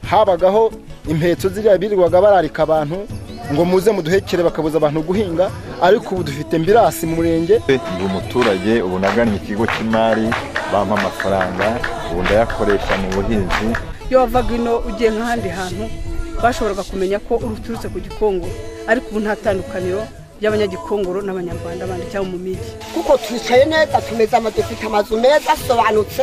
habagaho impetso ziriya birirwaga bararika abantu ngo muze muduhekere bakabuza abantu guhinga ariko ubu dufite mbirasi mu murenge ndi umuturage ubu nagannye ikigo cy'imari bampa amafaranga ubu ndayakoresha mu buhinzi iyo wavaga ino ugiye nk'ahandi hantu bashoboraga kumenya ko uturutse ku gikongo ariko ubu nta tandukaniro ry'abanyagikongoro n'abanyarwanda bandi cyangwa mu migi kuko twicaye neza tumeze ama dufite amazu meza asobanutse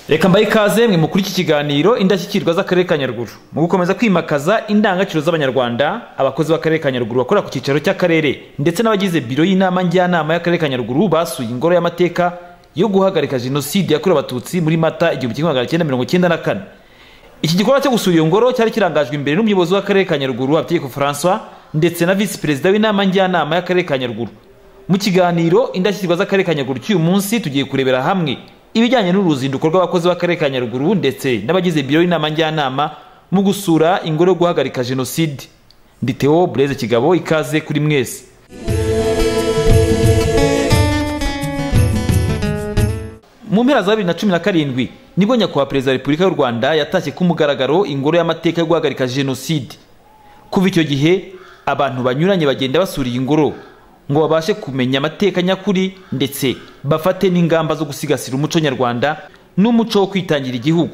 reka mbaye ikaze mwe mukuri iki kiganiro indashyikirwa z'akarere ka nyaruguru mu gukomeza kwimakaza indangagaciro z'abanyarwanda abakozi b'akarere ka nyaruguru bakora ku cyicaro cy'akarere ndetse n'abagize biro y'inama njyanama y'akarere ka nyaruguru basuye ingoro y'amateka yo guhagarika jenoside yakorewe abatutsi muri mata igihumbi kimwe magana cyenda mirongo cyenda na kane iki gikorwa cyo gusura iyo ngoro cyari kirangajwe imbere n'umuyobozi w'akarere ka nyaruguru habitegeko francois ndetse na visi perezida w'inama njyanama y'akarere ka nyaruguru mu kiganiro indashyikirwa z'akarere ka nyaruguru cy'uyu munsi tugiye kurebera hamwe ibijyanye n'uruzinduko rw'abakozi b'akarere ka nyaruguru ndetse n'abagize biro y'inama njyanama mu gusura ingoro yo guhagarika jenoside ndi theo bureze kigabo ikaze kuri mwese mu mpera za bibiri na cumi na karindwi nibwo nyakubahwa perezida wa repubulika y'u rwanda yatashye ku mugaragaro ingoro y'amateka yo guhagarika jenoside kuva icyo gihe abantu banyuranye bagenda basura iyi ngoro ngo babashe kumenya amateka nyakuri ndetse bafate n'ingamba zo gusigasira umuco nyarwanda n'umuco wo kwitangira igihugu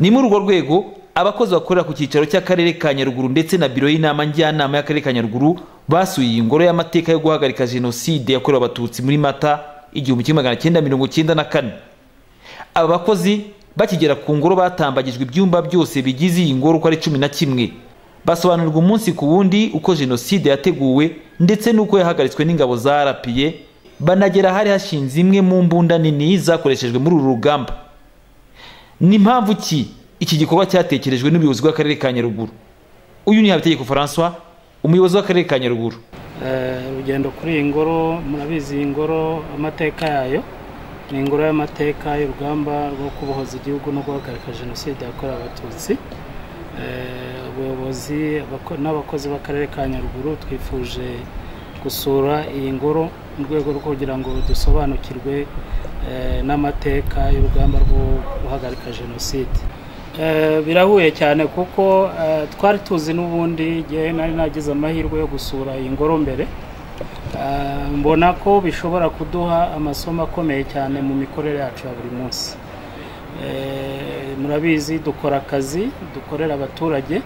ni muri urwo rwego abakozi bakorera ku cyicaro cy'akarere ka nyaruguru ndetse na biro y'inama njyanama y'akarere ka nyaruguru basuye iyi ngoro y'amateka yo guhagarika jenoside yakorewe abatutsi muri mata igihumbi kimwe magana cyenda mirongo cyenda na kane aba bakozi bakigera ku ngoro batambagijwe ibyumba byose bigize iyi ngoro uko ari cumi na kimwe basobanurirwa umunsi ku wundi uko jenoside yateguwe ndetse n'uko yahagaritswe n'ingabo za rapiye banagera ahari hashinze imwe mu mbunda nini zakoreshejwe muri uru rugamba ni mpamvu ki iki gikorwa cyatekerejwe n'ubuyobozi bw'akarere ka nyaruguru uyu ni habitegeko francois umuyobozi w'akarere ka nyaruguru urugendo kuri iyi ngoro murabizi iyi ngoro amateka yayo ni ingoro y'amateka y'urugamba rwo kubohoza igihugu no guhagarika jenoside yakorewe abatutsi abayobozi n'abakozi b'akarere ka nyaruguru twifuje gusura iyi ngoro mu rwego rwo kugira ngo dusobanukirwe n'amateka y'urugamba rwo guhagarika jenoside birahuye cyane kuko twari tuzi n'ubundi igihe nari nagize amahirwe yo gusura iyi ngoro mbere mbona ko bishobora kuduha amasomo akomeye cyane mu mikorere yacu ya buri munsi murabizi dukora akazi dukorera abaturage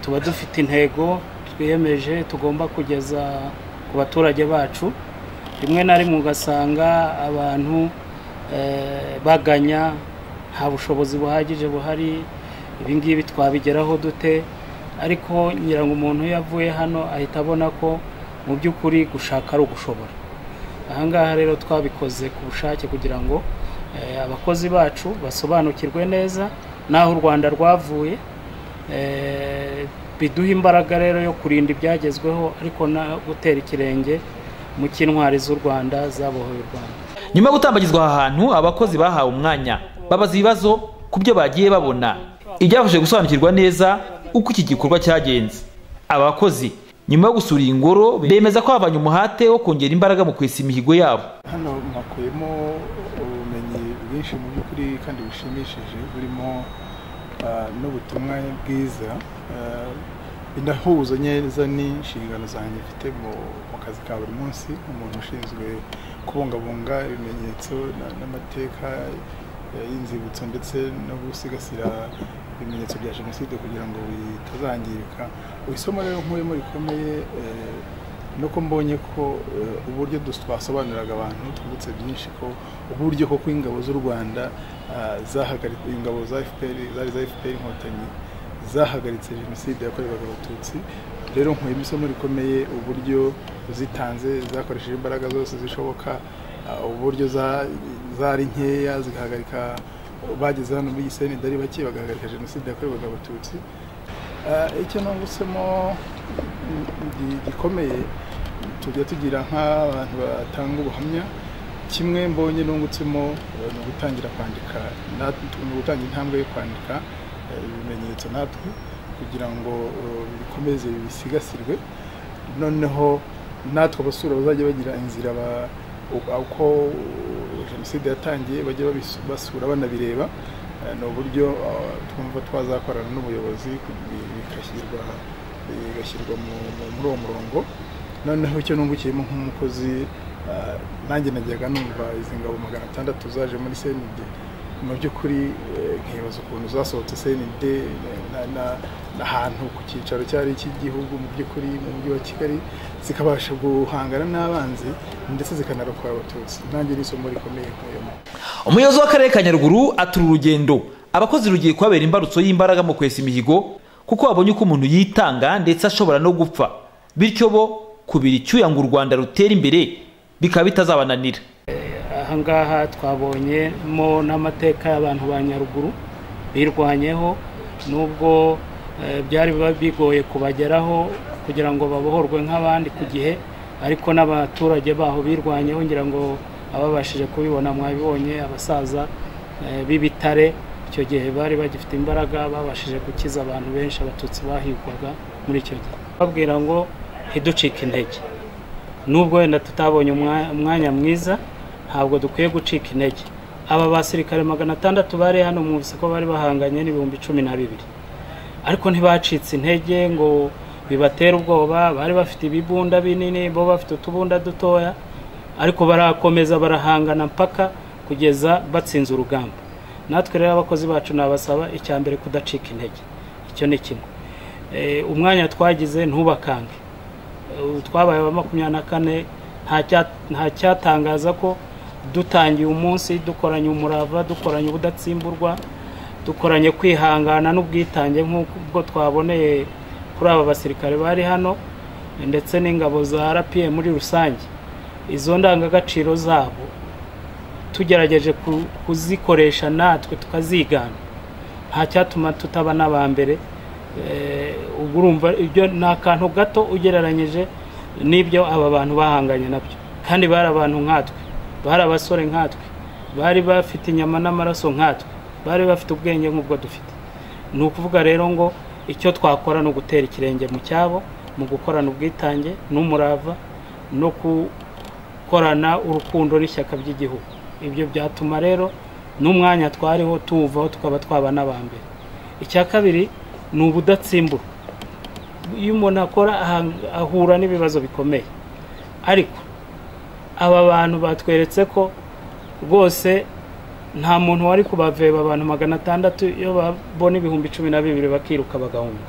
tuba dufite intego twiyemeje tugomba kugeza ku baturage bacu rimwe na rimwe ugasanga abantu baganya nta bushobozi buhagije buhari ibingibi twabigeraho dute ariko ngira ngo umuntu iyo avuye hano ahita abona ko mu by'ukuri gushaka ari ugushobora ahangaha rero twabikoze ku bushake kugira ngo abakozi bacu basobanukirwe neza n'aho u rwanda rwavuye biduha imbaraga rero yo kurinda ibyagezweho ariko no gutera ikirenge mu cy'intwari z'u rwanda zabohoye u rwanda nyuma yo gutambagizwa aha hantu abakozi bahawe umwanya babaza ibibazo ku byo bagiye babona ibyabafashe gusobanukirwa neza uko iki gikorwa cyagenze aba bakozi nyuma yo gusura iyi ngoro bemeza ko babanye umuhate wo kongera imbaraga mu kwesa imihigo yabo hano nakuyemo bwinshi mu by'ukuri kandi bishimishije burimo n'ubutumwa bwiza binahuza neza n'inshingano zanjye mfite mu kazi ka buri munsi nk'umuntu ushinzwe kubungabunga ibimenyetso n'amateka y'inzibutso ndetse no gusigasira ibimenyetso bya jenoside kugira ngo bitazangirika isomo rero nkuyemo rikomeye nuko mbonye ko uburyo twasobanuriraga abantu twibutse byinshi ko uburyo koko ingabo z'u rwanda zahagaritse ingabo za fpr zari za fpr inkotanyi zahagaritse jenoside yakorewaga abatutsi rero nkuyemo isomo rikomeye uburyo zitanze zakoresheje imbaraga zose zishoboka uburyo zari nkeya zigahagarika bageze hano muri gisenyi ari bake bagahagarika jenoside yakorewaga abatutsi icyo nungutsemo gikomeye tujya tugira nk'abantu batanga ubuhamya kimwe mbonye nungutsemo ni ugutangira kwandika ni ugutanga intambwe yo kwandika ibimenyetso natwe kugira ngo bikomeze bisigasirwe noneho natwe abasura bazajya bagira inzira uko jenoside yatangiye bajya babisu- basura banabireba Eh, ni uburyo ah, twumva twazakorana n'ubuyobozi bi- bigashyirwa bigashyirwa mu- mu- muri uwo murongo noneho icyo nungukiyemo nk'umukozi ah, nanjye najyaga numva izi ngabo magana atandatu zaje muri cnd mu by'ukuri eh, nkibaza ukuntu zasohotse cnd na- na- n'ahantu ku cyicaro cyari icy'igihugu mu by'ukuri mu mujyi wa kigali zikabasha guhangana n'abanzi ndetse zikanarokora abatutsi nanjye ni isomo rikomeye nkuyemo umuyobozi w'akarere ka nyaruguru atura urugendo abakozi rugiye kubabera imbarutso y'imbaraga mu kwesa imihigo kuko babonye uko umuntu yitanga ndetse ashobora no gupfa bityo bo kubira icyuya ngo u rwanda rutera imbere bikaba bitazabananira ahangaha twabonyemo n'amateka y'abantu ba nyaruguru birwanyeho nubwo eh, byari biba bigoye kubageraho kugira ngo babohorwe nk'abandi ku gihe ariko n'abaturage baho birwanyeho ngira ngo ababashije kubibona mwabibonye abasaza eh, b'ibitare icyo gihe bari bagifite imbaraga babashije gukiza abantu benshi abatutsi bahigwaga muri icyo gihe babwira ngo ntiducike intege nubwo wenda tutabonye umwa- umwanya mwiza ntabwo dukwiye gucika intege aba basirikare magana atandatu bari hano mwumvise ko bari bahanganye n'ibihumbi cumi na bibiri ariko ntibacitse intege ngo bibatere ubwoba bari bafite ibibunda binini bo bafite utubunda dutoya ariko barakomeza barahangana mpaka kugeza batsinze urugamba natwe rero abakozi bacu nabasaba icya mbere kudacika intege icyo ni kimwe Eh, umwanya twagize ntubakange ubu twabaye aba makumyabiri na kane nta cya- nta cyatangaza ko dutangiye umunsi dukoranye umurava dukoranye ubudatsimburwa dukoranye kwihangana n'ubwitange nk'ubwo twaboneye kuri aba basirikare bari hano ndetse n'ingabo za rapiye muri rusange izo ndangagaciro zabo tugerageje ku- kuzikoresha natwe tukazigana nta cyatuma tutaba n'aba mbere Eh, ubwo urumva ibyo ni akantu gato ugereranyije n'ibyo aba bantu bahanganye nabyo kandi bari abantu nkatwe bari abasore nkatwe bari bafite inyama n'amaraso nkatwe bari bafite ubwenge nk'ubwo dufite ni ukuvuga rero ngo icyo twakora ni ugutera ikirenge mu cyabo mu gukorana ubwitange n'umurava no gukorana urukundo n'ishyaka by'igihugu ibyo byatuma rero n'umwanya twariho tuwuvaho tukaba twaba n'aba mbere icya kabiri ni ubudatsimburwa iyo umuntu akora aha- ahura n'ibibazo bikomeye ariko aba bantu batweretse ko rwose nta muntu wari kubaveba abantu magana atandatu iyo babona ibihumbi cumi na bibiri bakiruka bagahunga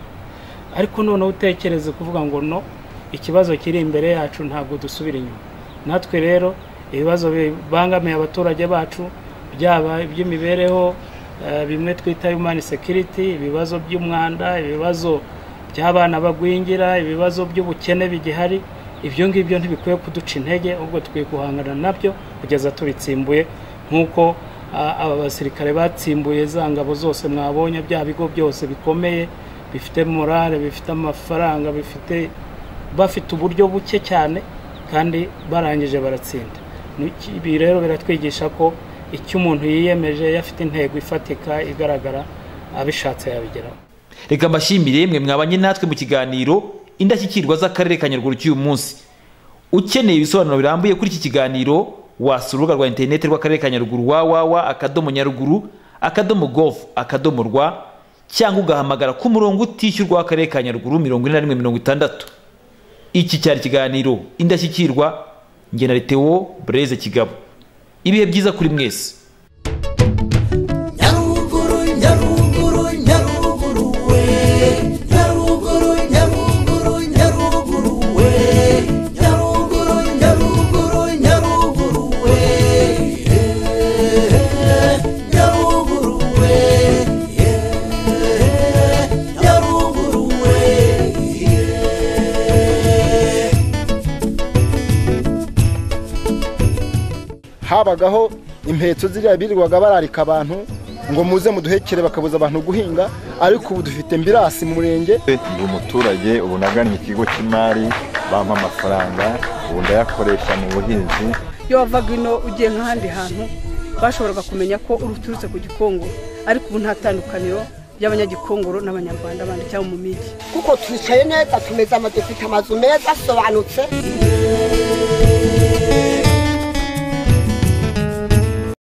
ariko noneho utekereze kuvuga ngo no ikibazo kiri imbere yacu ntabwo dusubira inyuma natwe rero ibibazo bibangamiye abaturage bacu byaba iby'imibereho eh, bimwe twita human security ibibazo by'umwanda ibibazo by'abana bagwingira ibibazo by'ubukene bigihari ibyo ngibyo ntibikwiye kuduca intege ahubwo dukwiye guhangana nabyo kugeza tubitsimbuye nk'uko ah, aba basirikare batsimbuye za ngabo zose mwabonye bya bigo byose bikomeye bifite morale bifite amafaranga bifite bafite uburyo buke cyane kandi barangije baratsinda Ni- ibi rero biratwigisha ko icyo umuntu yiyemeje yafite intego ifatika igaragara abishatse yabigeraho reka mbashimire mwe mwabanye natwe mu kiganiro indashyikirwa z'akarere ka nyaruguru cy'uyu munsi ukeneye ibisobanuro birambuye kuri iki kiganiro wasura urubuga rwa interineti rw'akarere ka nyaruguru wawawa akadomo nyaruguru akadomo govu akadomo rwa cyangwa ugahamagara ku murongo utishyurwa w'akarere ka nyaruguru mirongo ine na rimwe mirongo itandatu iki cyari ikiganiro indashyikirwa njye na Theo bureze kigabo ibihe byiza kuri mwese nyaruguru nyaruguru nyaruguru we nyaruguru nyaruguru nyaruguru we nyaruguru nyaruguru nyaruguru we Eh, nyaruguru we Eh, nyaruguru we habagaho impetso ziriya birirwaga bararika abantu ngo muze muduhekere bakabuza abantu guhinga ariko ubu dufite mbirasi mu murenge ndi umuturage ubu nagannye ikigo cy'imari bampa amafaranga ubu ndayakoresha mu buhinzi iyo wavaga ino ugiye nk'ahandi hantu bashoboraga kumenya ko uturutse ku gikongoro ariko ubu nta tandukaniro ry'abanyagikongoro n'abanyarwanda bandi cyangwa mu migi kuko twicaye neza tumeze ama dufite amazu meza asobanutse